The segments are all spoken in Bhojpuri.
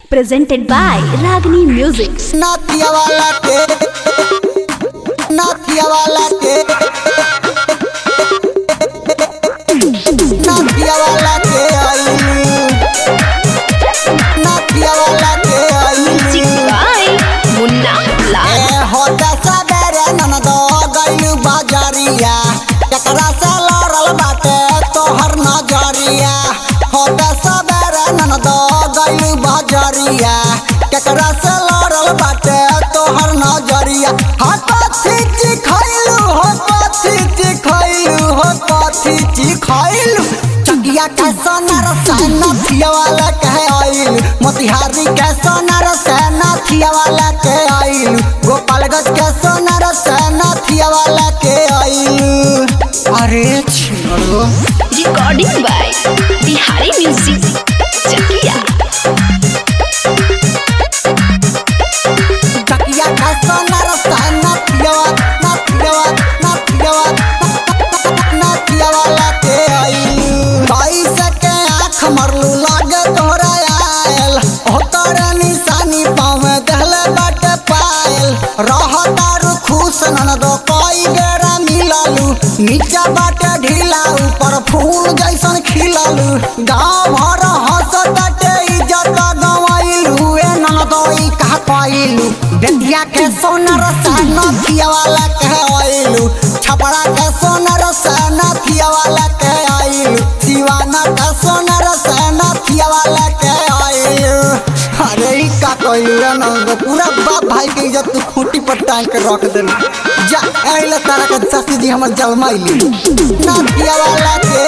presented by Ragini Music. Nathiya वाला के नाथिया वाला के नाथिया वाला के आई नाथिया वाला के आई by Munna Lal. ए होता सबेरे ननद गइलू बाजारिया एकरा से लड़ल बाटे तोहर नजरिया होता सबेरे ननद गइलू बाजारिया एकरा से लड़ल बाटे तोहर नजरिया हाथ पाथी ची खइलू हो पाथी ची खइलू हो पाथी ची खइलू चकिया के सोनार सेना थिया वाला कहे आइल मोतिहारी के सोनार सेना थिया वाला के आइल गोपालगंज के सोनार सेना थिया वाला के आइल अरे छिड़ो Recording by Bihari Music. Chakia. चकिया के सोनार सेना थिया वाला थिया वाला थिया वाला थिया वाला के आइल कैसे के आँख मरलू लागे तोहरा आयल ओकर निशानी पाँव में दहले बाटे पायल रहतारू खुश ननदो कई बेरा मिललू नीचा बाटे ढीला ऊपर फूल जैसन खिललू गाँव भर हंसताटे इज्जत गवाइलू ए ननदो ई कहा पाइलू बेटिया के सोनर सहना थिया वाला कहे आइलू छपड़ा के सोनर सहना थिया वाला के आइलू दीवाना के सोनर सहना थिया वाला के आइलू अरे ई का कइलू रे नंद पूरा बाप भाई के इज्जत तू खूंटी पर टांग के रख देलू जा आइला तारा के ससुर जी हमर जलमाइली ना थिया वाला के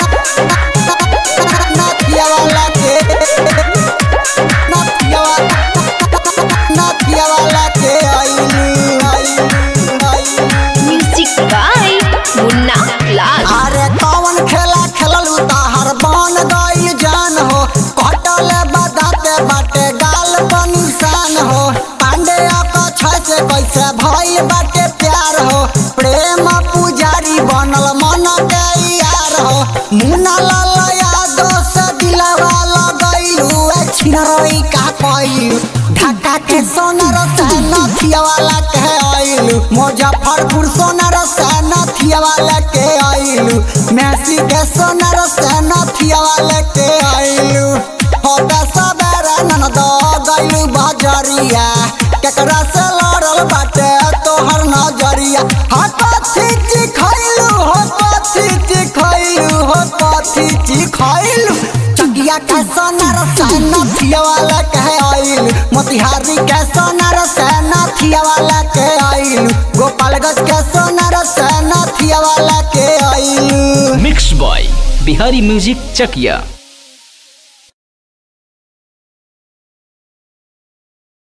ना थिया वाला के ना थिया वाला ना थिया वाला के आइलू आइलू आइलू Music by Munna Lal. अरे कौन खेला खेललू ताहर बन गई जान हो कटल बदाते बाटे गाल पर निशान हो पांडे का छै कैसे भइल बाटे प्यार हो प्रेम पुजारी बनल मन के यार हो मुन्ना लाल यादव से दिलवा लगैलू ए छिनरई का कइलू ढाका के सोनर सहना थिया वाला के आइलू मुजफ्फरपुर सोनर सहना थिया वाला के आइलू मैसी के सोनर सहना थिया वाला के आइलू होता सबेरे ननद गइलू बाजारिया केकरा से लड़ल बाटे तोहर नजरिया हाथ पाथी ची खइलू हो पाथी ची खइलू हो पाथी ची खइलू चकिया के सोनर सहना थिया वाला के आइल मोतिहारी के सोनर सहना थिया वाला के आइल गोपालगंज के सोनर सहना थिया वाला के आइल mix by Bihari music Chakiya